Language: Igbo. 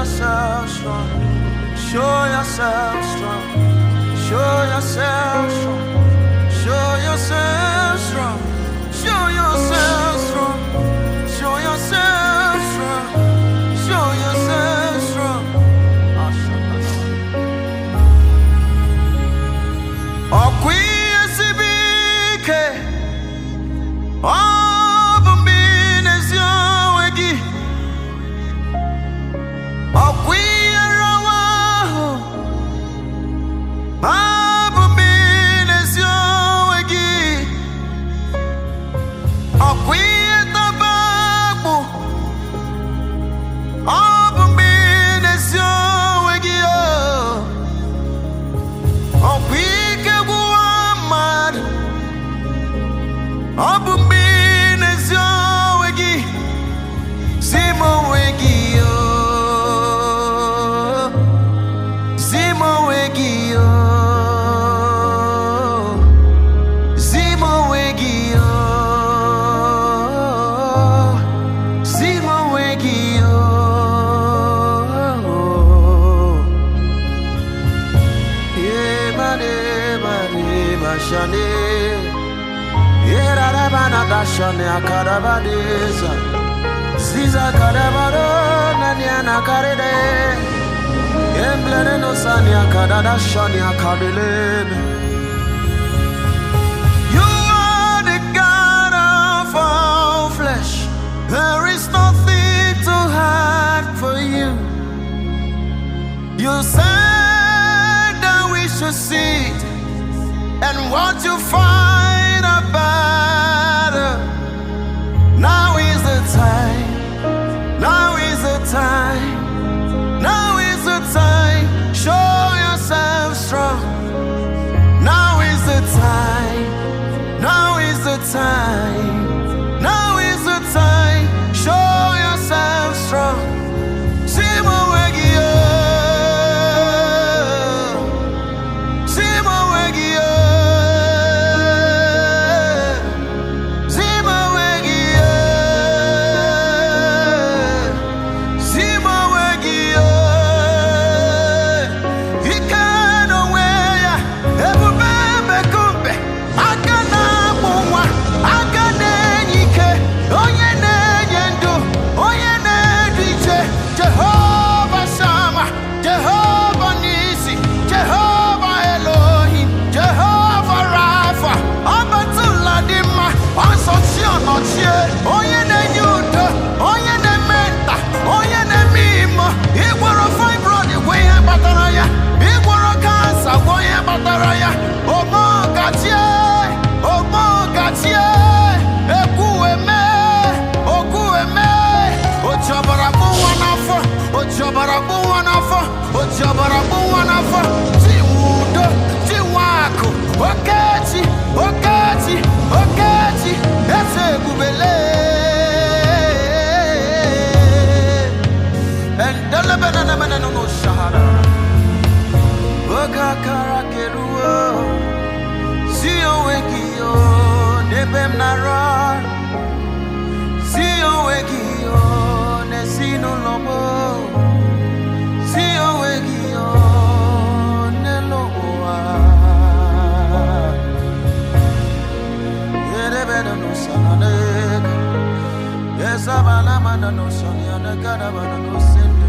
yourself strong. Show yourself strong. Show yourself strong. Show yourself strong. Show yourself strong. Show yourself strong. Show yourself strong. Ah, shut up. Ọkwiyesibike, ọ bụ mgbe ị na-ezi onwe gị. Ọkwiyerawa ahụ, ọ bụ mgbe ị na-ezi onwe gị. Ọkwiyetaba akpụ, ọ bụ mgbe ị na-ezi onwe gị. oh. Ọkwa ike gwụwa mmadụ ọ bụ mgbe ị na-ezi onwe gị zi m onwe gị o zi m onwe gị o zi m onwe gị o zi m onwe gị o Yemane mane mashane Yerarabana dashane akarabadeza Ziza karabaro nanyana karede Emblene no sani akadada shani akadelebe You are the God of all flesh There is nothing too hard for you you said that we should sit and watch you fight a battle. Now is the time. Now is the time. Now is the time. Show yourself strong. Now is the time. Now is the time. Now is the time. Show yourself strong. Simo Wegio. Simo Wegio. Simo Wegio. Simo Wegio. Ikano weya. Ebubebe kumbe. Akana mumwa. Akane nyike. Onye na-enye ndụ. Onye na-edu iche. Jehova Sama. Jehova Nisi. Jehova Elohim. Jehova Rafa. Ọbatụla dị mma. Ọsọchi ọnọchie. Onye na-enye udo. Onye na-eme nta. Onye na-eme imo. Ịgwọrọ fibroid gwa ihe kpatara ya. Ịgwọrọ kansa gwa ihe kpatara ya. Omogachie. Omogachie. Ekwueme. Okwueme. Oji ọbara bụ nwa n'afọ. Oji ọbara bụ nwa n'afọ. Oji ọbara bụ nwa n'afọ. Chinwe udo. Chinwe akụ. Okechi. Okechi. Okechi. Eze ebubele. Endelebenene no shahara. Oge akara keruo. Si onwe gị o, n'ebe m nara Si onwe gị o, n'ezinụlọ m o. Si onwe gị o, n'elu ụwa. Yerebere n'usana n'ego. Yesabala mana n'usana ya n'egadabana n'usende.